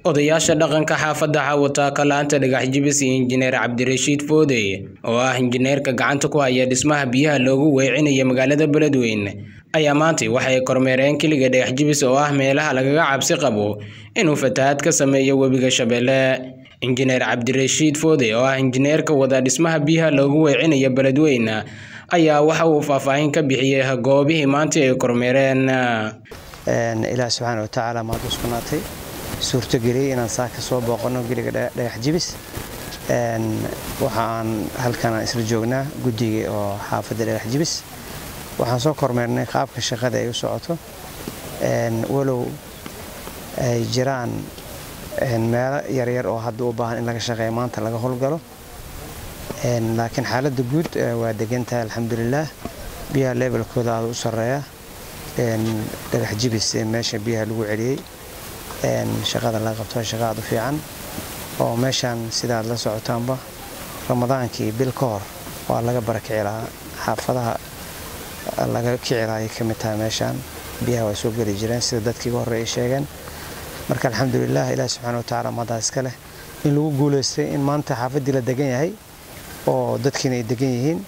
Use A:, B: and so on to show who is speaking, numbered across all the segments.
A: odayaasha dhaqanka xaafadda xawataaka laanta dhagax jibis iyo injineer cabdirashiid foodey oo ah injineerka gacanta ku haya dhismaha biyaha loogu weecinayo magaalada beledweyne ayaa maantay waxay kormeereen keliga dhagax jibis oo ah meelaha lagaga cabsi qabo inuu fatahaad ka sameeyo webiga shabeelle injineer cabdirashiid foodey oo ah injineerka wada dhismaha biyaha loogu weecinayo beledweyne ayaa waxa uu faahfaahin ka bixiyey goobihii maanta ay kormeereen
B: ilaah subxaana watacaala mahad u sugnaatay suurtogeliyey inaan saa ka soo booqanno geliga dhagax jibis waxa aan halkan aan isla joognaa guddiga oo xaafadda dhagax jibis waxaan soo kormeernay qaabka shaqada ay u socoto walow ay jiraan meelo yaryar oo hadda u baahan in laga shaqeeya maanta laga howlgalo laakiin xaaladda guud waa degantahay alxamdulilaah biyaha levelkooda aada u sarreeya dhagax jibis meesha biyaha lagu celiyey shaqada laga qabto shaqa aad u fiican oo meeshaan sidaad la socotaanba ramadaankii bil ka hor waa laga barakici lahaa xaafadaha laga kici lahaa ay ka mid tahay meeshaan biyaha waa soo geli jireen sida dadkii uga horey ay sheegeen marka alxamdulilah ilaah subxana watacaala mahaddaa iska leh in lagu guulaystay in maanta xaafaddii la degan yahay oo dadkiina ay degan yihiin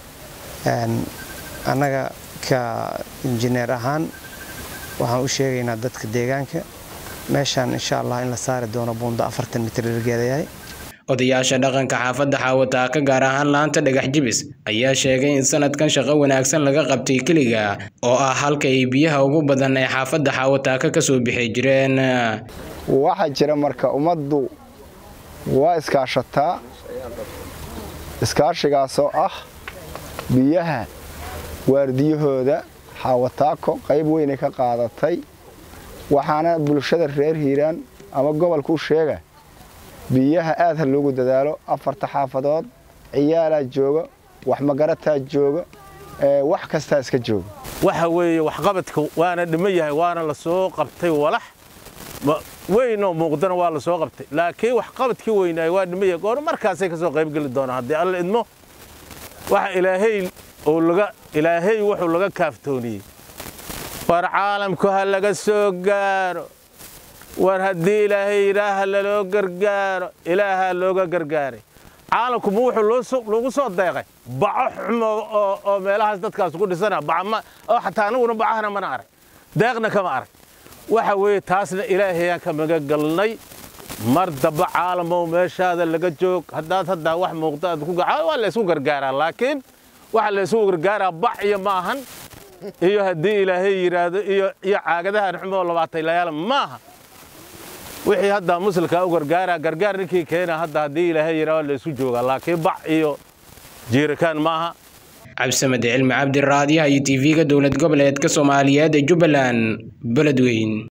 B: annaga ka injineer ahaan waxaan u sheegaynaa dadka deegaanka meeshaan insha allah in la saari doono buundo afartan mitir ilgeedayahay
A: odayaasha dhaqanka xaafadda xaawataaka gaar ahaan laanta dhagax jibis ayaa sheegay in sanadkan shaqo wanaagsan laga qabtay keliga oo ah halka ay biyaha ugu badan ee xaafadda xaawataaka ka soo bixi jireen
C: waxaa jira marka ummaddu waa iskaashataa iskaashigaasoo ah biyaha waardiyahooda xaawataako qayb weynay ka qaadatay waxaana bulshada reer hiiraan ama gobolkuu sheega biyaha aad ha loogu dadaalo afarta xaafadood ciyaalaa jooga wax magarataa jooga wax kastaa iska jooga
D: waxa weeye waxqabadka waana dhima yahay waana la soo qabtay walax weynoo muuqdana waa la soo qabtay laakiin waxqabadkii weynaay waa dhima yahay goor markaasay ka soo qaybgeli doonaan haddii alla idmo waxa ilaahay uu laga ilaahay wuxuu laga kaaftooniyey war caalamku ha laga soo gaaro war haddii ilaahay ilaaha laloo gargaaro ilaahaa looga gargaaray caalamku ma wuxuu lagu soo deeqay baco xumo oo meelahaas dadkaas ku dhisana oo xataa anaguna bacahana mana arag deeqna kama arag waxa weeye taasna ilaahayaan ka maga galnay mar damba caalamow meeshaada laga joog haddaad haddaa wax muuqda aad ku gaca waa laysku gargaaraa laakiin waxa laysku gargaaraa bac iyo maahan iyo haddii ilaahay yidhaahdo iyo iyo caagadahan xumoo labaatay layaal maaha wixii hadda muslimka u gargaaraa gargaar ninkii keena hadda haddii ilaahay yidhaahdo laysku joogaa laakiin bac iyo jiirikaan maaha
A: cabdisamed cilmi cabdiraadiyaha iyo tv-ga dowlad goboleedka soomaaliyeed ee jubbaland beledweyn